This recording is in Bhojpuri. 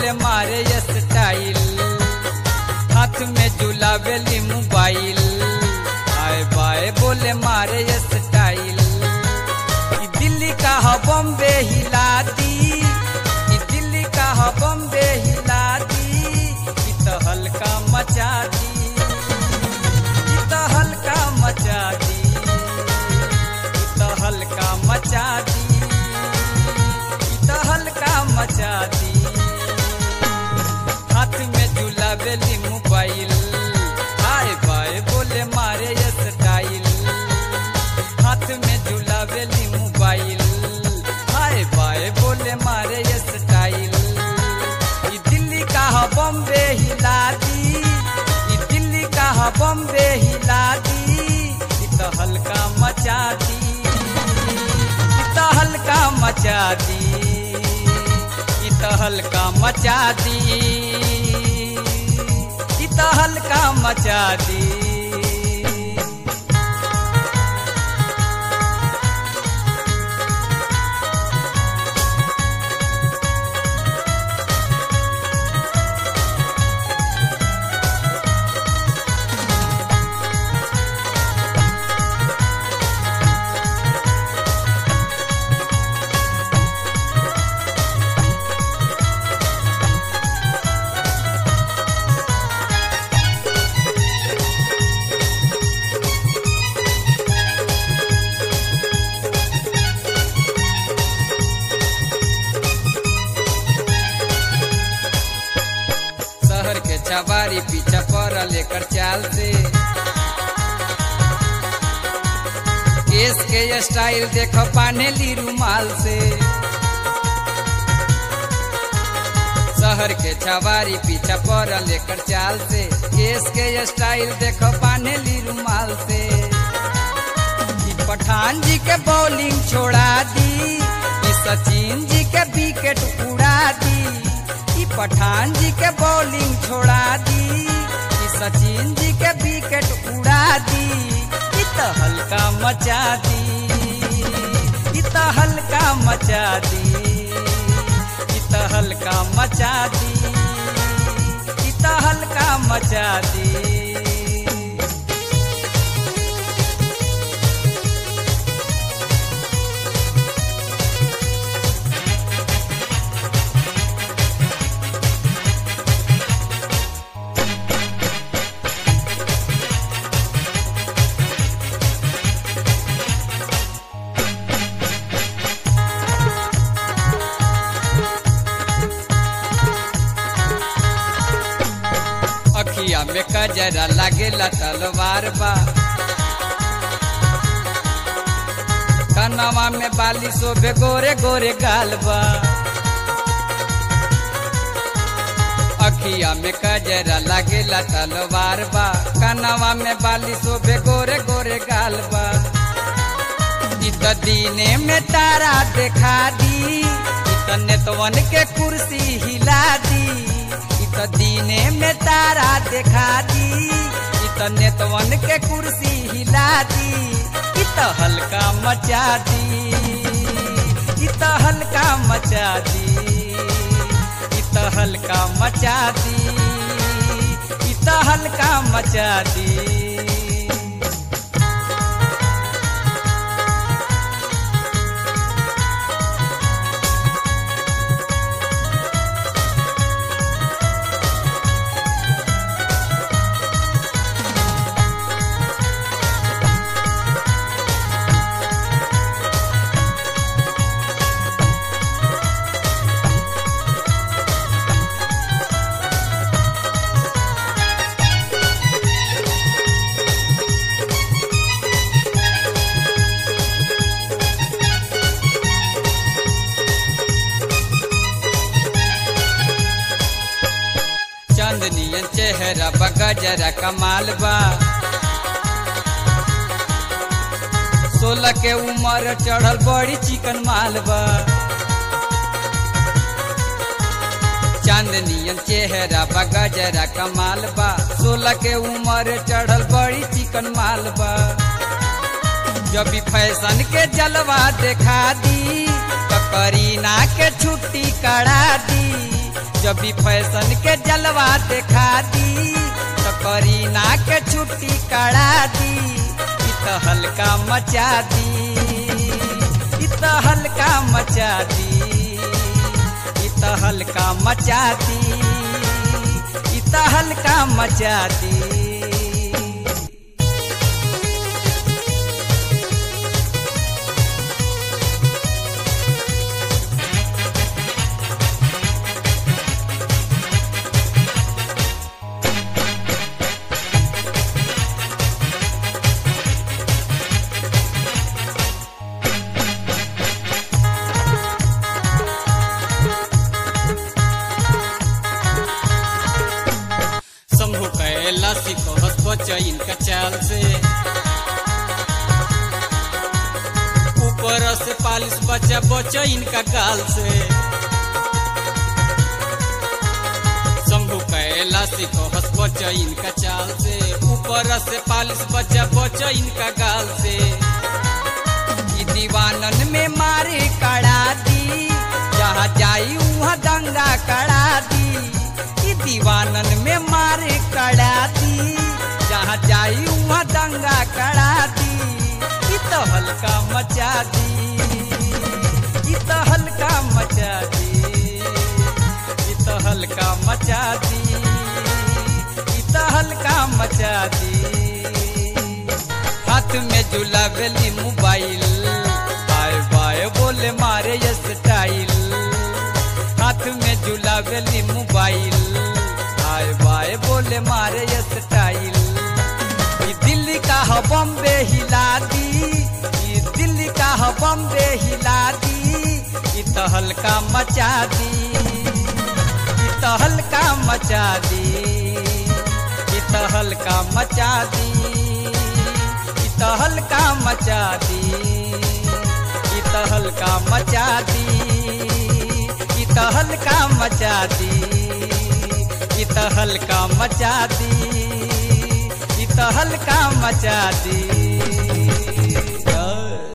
बोले मारे स्टाइल हाथ में झुलावेली मोबाइल आए बाए बोले मारे स्टाइल ई दिल्ली का ह बॉम्बे हिला दी ई दिल्ली का ह बॉम्बे हिला दी ई तो हल्का मचा दी ई तो हल्का मचा दी ई तो हल्का मचा दी ई तो हल्का मचा दी हाथ में झुलावेली मोबाइल हाय बाय बोले मारे स्टाइल हाथ में झुलावेली मोबाइल हाय बाय बोले मारे स्टाइल ई दिल्ली का ह बॉम्बे हिला दी ई दिल्ली का ह बॉम्बे हिला दी ई तो हल्का मचा दी ई तो हल्का मचा दी ई तो हल्का मचा दी ई तो हल्का मचा दी शहर के छबारी पीछा पर लेकर चाल से केस के स्टाइल देखो पानेली रुमाल से शहर के छबारी पीछा पर लेकर चाल से केस के स्टाइल देखो पानेली रुमाल से ई पठान जी के बॉलिंग छोड़ा दी ई सचिन जी के विकेट उड़ा दी ई पठान जी के बॉलिंग छोड़ा दी ई सचिन जी के विकेट उड़ा दी ई तो हल्का मचा दी ई तो हल्का मचा दी ई तो हल्का मचा दी ई तो हल्का मचा दी अखिया में कजरा लागेला तलवार बा कनवा में बाली शोभे गोरे गोरे गाल बा अखिया में कजरा लागेला तलवार बा कनवा में बाली शोभे गोरे गोरे गाल बा ई त दीने में तारा देखा दी ई त नेतवन के कुर्सी हिला दी ई त दीने में तारा देखा दी ई त नेतवन के कुर्सी हिला दी ई त हल्का मचा दी ई त हल्का मचा दी ई त हल्का मचा दी ई त हल्का मचा दी चांदनियन चेहरा बगा जरा कमाल बा सोलह के उम्र चढ़ल बड़ी चिकन माल बा चांदनियन चेहरा बगा जरा कमाल बा सोलह के उम्र चढ़ल बड़ी चिकन माल बा जब भी फैशन के जलवा देखा दी तो करीना के छुट्टी करा दी जब भी फैशन के जलवा देखा दी तो करीना के छुट्टी करा दी इ तो हल्का मचा दी इ तो हल्का मचा दी इ तो हल्का मचा दी इ तो हल्का मचा दी शंभु कैला सिकोहस बच इनका चाल से ऊपर से पालिश बचा बच इनका गाल से शंभु कैला सिकोहस बच इनका चाल से ऊपर से पालिश बचा बच इनका गाल से ई दीवानन में मारे कड़ा दी जहाँ जाई वहाँ दंगा कड़ा दी ई दीवानन में मारे कड़ा दी जहाँ जाई वहाँ दंगा कड़ा दी ई तो हल्का मचा दी ई तो हल्का मचा दी ई तो हल्का मचा दी ई तो हल्का मचा दी हाथ में झूला बेली मोबाइल बाय बाय बोले मारे ये स्टाइल हाथ में झूला बेली मोबाइल बाय बाय बोले मारे ये स्टाइल ई दिल्ली का ह बॉम्बे हिला दी ई दिल्ली का ह बॉम्बे हिला दी ई तो हल्का मचा दी ई तो हल्का मचा दी ई तो हल्का मचा दी ई तो हल्का मचा दी ई तो हल्का मचा दी ई तो हल्का मचा दी ई तो हल्का मचा दी ई तो हल्का मचा दी